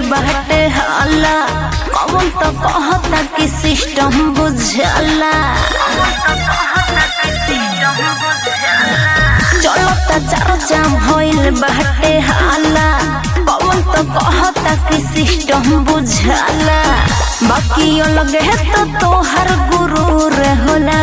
बाटे हाला कौन तो कहता कि सिस्टम बुझला चलता चर्चा भइल बाटे हाला कौन तो कहता कि सिस्टम बुझला बाकी अलग है तो तोहर गुरूर होला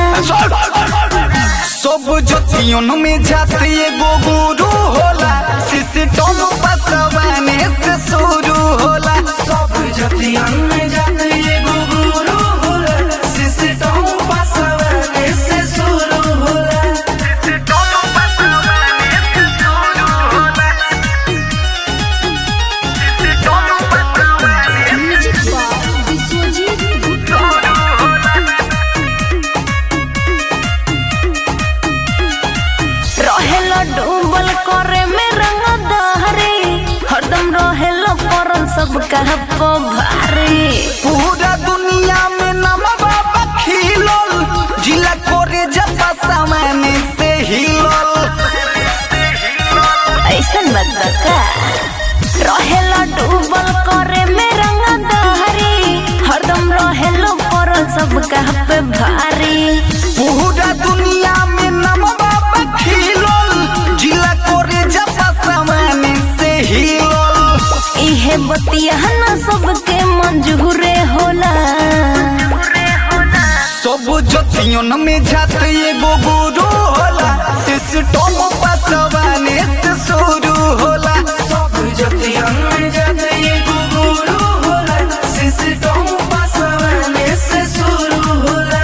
सब जतियों में जाते एगो गुरु होला सिस्टम बसवाने से शुरू होला सब जतियों में जाते एगो गुरु होला सिस्टम बसवाने से शुरू होला रहेला डूबल करे में रंग दहरी हरदम रहेला परल सब कह भारी पूरा दुनिया में नमवा खिलल जिला कोरे जपा सामाने से हिलल ऐसन बात बा का रहेला डूबल करे में रंग दहरी हरदम रहेला परल सब कह पे भारी पूरा दुनिया में नमवा खिलल जिला कोरे जपा सामाने से हिलल इहे बतिया ना सबके मंजूरे होला सब जतियों में जाते एगो गुरु होला सिस्टम बसवाने से शुरू होला सब जतियों में जाते एगो गुरु होला सिस्टम बसवाने से शुरू होला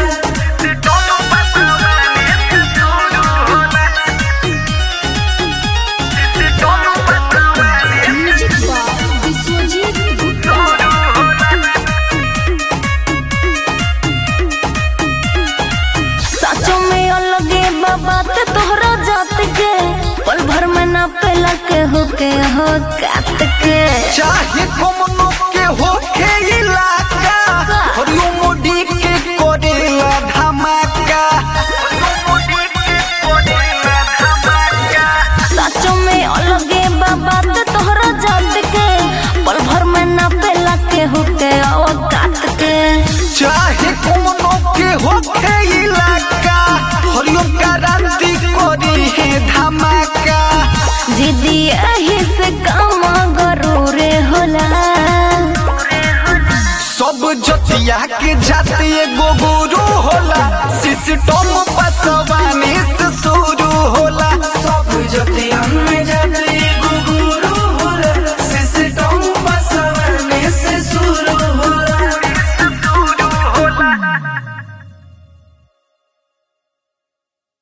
सचो में अलगे बात तोहरा जात के पल भर में ना पेला के हो के हो कात के चाहे कमनो के होखे इलाका हरियो मोदी के करेला धमाका सचो में अलगे बात तोहरा जात के पल भर में ना पेला के हो के हो कात के चाहे कमनो के होखे इलाका हरियो क्रांति करी है धमाका जिदी यही से काम गरूरे होला सब जतिया के जाते एगो गुरु होला सिस्टम बसवाने से